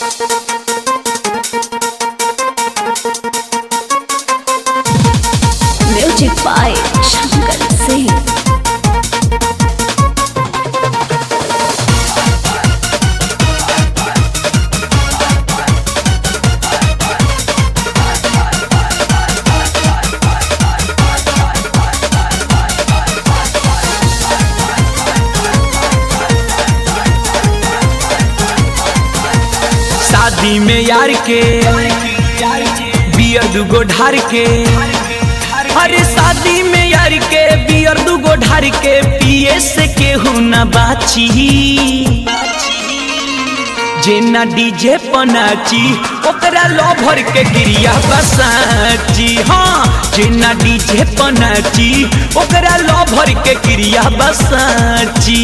Music by Shankar Singh. शादी में यार के बियर दुगो ढार के अरे शादी में यार के बियर दुगो ढार के पिए से केहू न बाची जेना डीजे पनाची ओकरा लभर के गिरिया बसाची हाँ जेना डीजे पनाची ओकरा लभर के गिरिया बसाची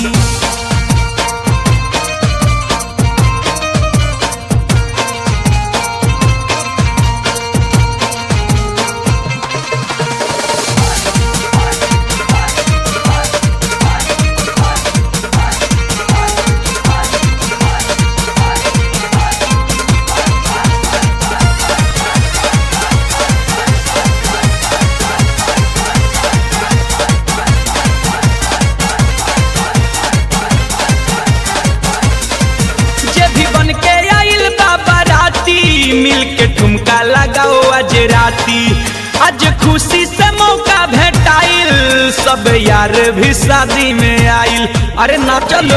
जे भी बन के आइल बाबा राती मिल के ठुमका लगाओ आज राती आज खुशी से मौका भेटाइल सब यार भी शादी में आइल अरे ना चलो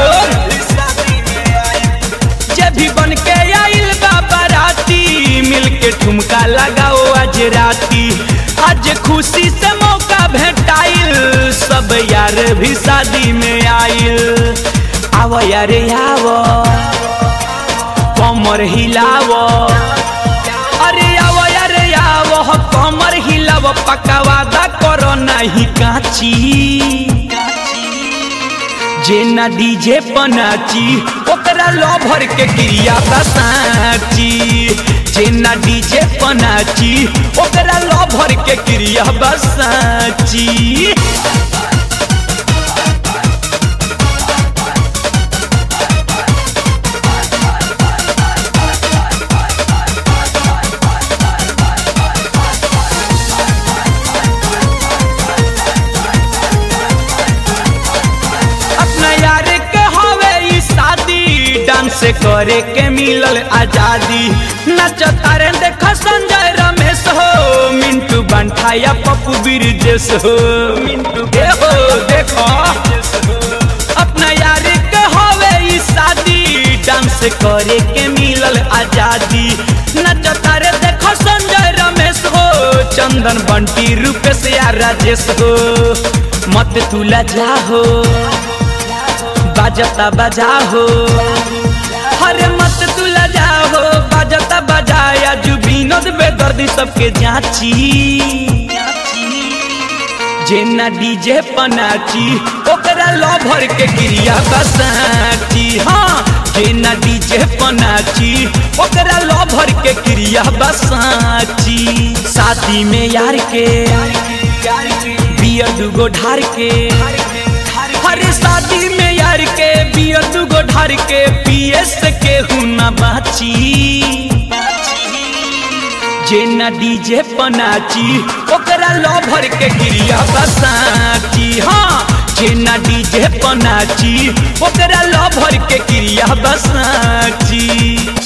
जे भी बन के आइल बाबा राती मिल के ठुमका लगाओ आज राती आज खुशी से मौका भेटाइल सब यार भी शादी में आइल आव यारे आव कमर हिलाव अरे आव यारे आव कमर हिलाव पकावादा करो नहीं काची जेना डीजे पनाची ओकरा लभर के क्रिया बसाची जेना डीजे पनाची ओकरा लभर के क्रिया बसाची अपना यार के हवे ई शादी डांस करे के मिलल आजादी नचता रे देख संजय रमेश हो मिंटू बंठा या पप्पू बिरजेश हो मिंटू के हो देखो अपना यार के हवे ई शादी डांस करे के मिलल आजादी नचता रे देखो संजय रमेश हो चंदन बंटी रूपेश या राजेश हो मत तुला जा हो बाजता बजा हो हरे मत तुला जा हो बाजता बजाया जू विनोद बेदर्दी सबके जाची जेना डीजे पनाची ओकरा लभर के क्रिया बसाची हाँ जेना डीजे पनाची ओकरा लभर के क्रिया बसाची शादी में यार के बियर दुगो ढार के हरे शादी में यार के बियर दुगो ढार के पिए से केहू न बाची जेना डीजे पनाची ओकरा लभर के क्रिया बसाची हाँ जेना डीजे पनाची ओकरा लभर के क्रिया बसाची